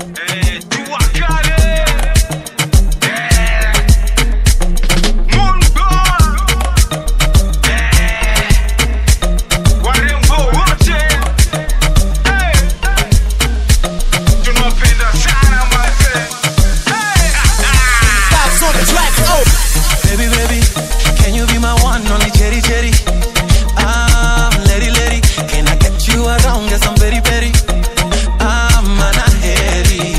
Eh, jua kale. Eh, Mungu. Eh, warembo wote. Eh, tunawapenda sana mazee. Eh, Vibes on the track. Oh. Baby, baby, can you be my one only cherry cherry? I'm lady lady, can I get you around? Guess I'm very very. I'm anaheri,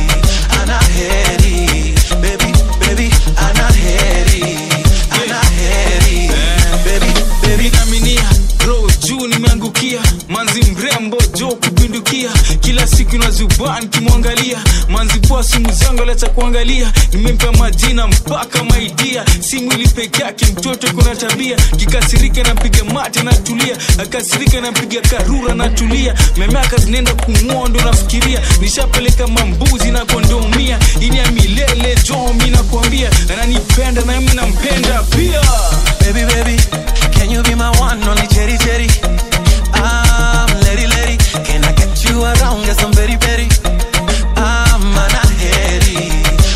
anaheri, baby, baby, anaheri, anaheri, baby, baby. Naminia roho juu nimeangukia manzi mrembo jo kupindukia kila siku nazubaa nikimwangalia manzi poa simu zangu aleta kuangalia nimempa majina mpaka maidia si mwili peke yake mtoto kuna tabia kikasirika napiga mate natulia akasirika napiga karura natulia memaka zinaenda kumua ndo nafikiria nishapeleka mambuzi na kondomia ini ya milele jo mi nakwambia ananipenda na mi nampenda pia Baby, baby, can you be my one only cherry cherry? I'm lady lady, can I get you around? Guess I'm very very. I'm anaheri,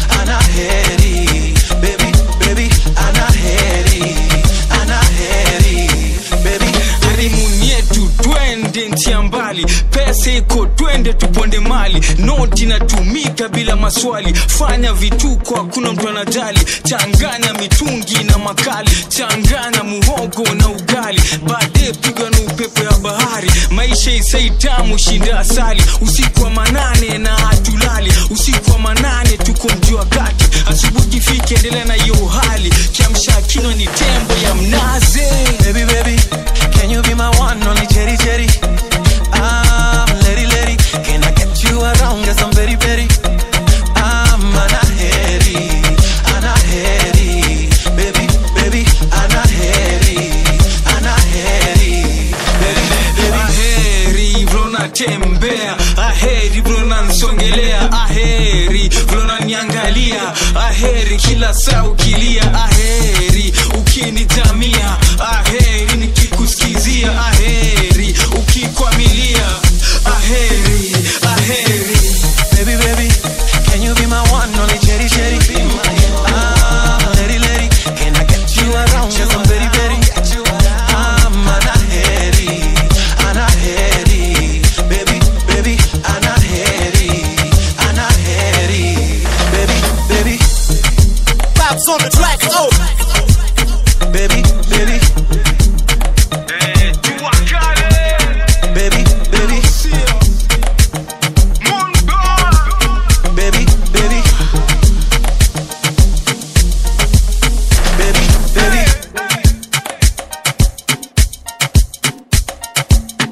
anaheri, baby, baby, anaheri, anaheri, baby, baby. harimun yetu twende nchi ya mbali pesa iko twende tuponde mali noti inatumika bila maswali fanya vituko hakuna mtu anajali changanya mitungi na makali changanya muhogo na ugali baadaye pigwa na upepo ya bahari maisha isaitamu shinda asali usiku wa manane na hatulali usiku wa manane tuko mji wa kati asubuhi fike endelea na hiyo hali kiamsha kinywa ni tembo ya mnazi Baby, baby, can you be my one only cherry cherry? I'm lady lady, can I get you around? Guess I'm very very. I'm anaheri, anaheri, baby, baby, anaheri, anaheri, baby, baby. aheri vlo natembea aheri vlo nansongelea aheri vlo naniangalia aheri kila saa ukilia aheri ukinijamia aheri nikikusikizia aheri ukikwamilia